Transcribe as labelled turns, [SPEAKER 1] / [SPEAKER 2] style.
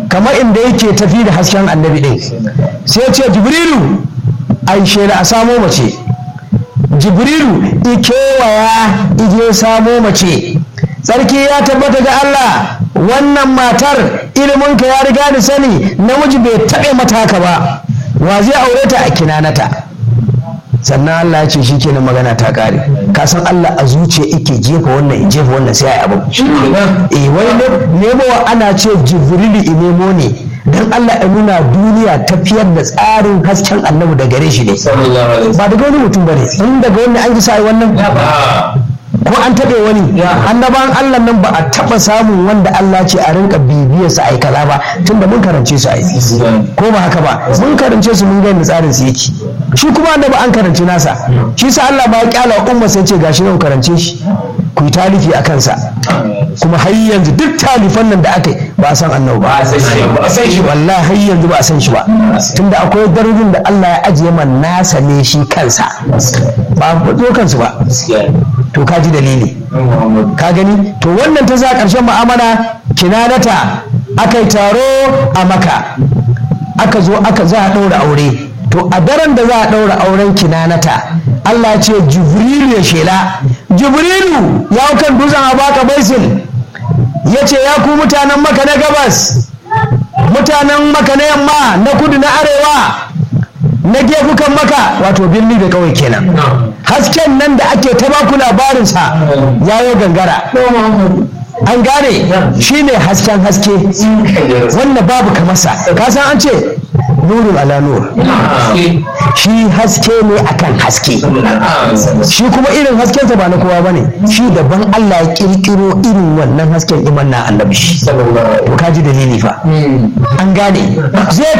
[SPEAKER 1] kamar inda yake tafi da hasken annabi ɗin sai ya ce jibrilu ai shela a samo mace jibrilu ikewaya ije samo mace sarki ya tabbata ga Allah wannan matar iliminka ya riga da sani namiji bai taɓe mata haka ba wa zai aure ta a kinanata sannan Allah ya ce shi kenan magana ta kare ka san Allah a zuciya yake jefa wannan in jefa wannan sai ya abu eh wai nemo ana ce jibrilu inemo ne dan Allah ya nuna duniya tafiyar da tsarin hasken annabi da gare shi ne ba daga wani mutum bane in daga wani an ji sai wannan ko an taɓe wani annaban Allah nan ba a taɓa samun wanda Allah ce a rinka bibiyar su ai kaza ba tunda mun karance su ai ko ba haka ba mun karance su mun ga yadda tsarin su yake shi kuma annabi an karance nasa shi sa Allah ba ya kyala umma sai ce gashi nan karance shi ku yi talifi a kansa kuma har yanzu duk talifan nan da aka yi ba a san annabi ba a san shi wallahi har yanzu ba a san shi ba tunda akwai darajin da Allah ya ajiye man nasa ne shi kansa ba a zo kansu ba to ka ji dalili ka gani to wannan ta za ƙarshen mu'amala kinanata aka yi taro a maka aka zo aka za a ɗaura aure to a daren da za a ɗaura auren kinanata Allah ce jibrilu ya shela jibrilu ya kan dutsen abaka baisin ya ce ya ku mutanen maka na gabas mutanen maka na yamma na kudu na arewa na gefukan maka wato birni da kawai kenan hasken nan da ake ta baku labarinsa ya yi gangara an gane shi ne hasken haske wanda babu kamarsa ka san an ce nurun ala nur shi haske ne akan haske shi kuma irin haskensa ba na kowa ba ne shi daban Allah ya kirkiro irin wannan hasken iman na annabi to kaji dalili fa an gane zai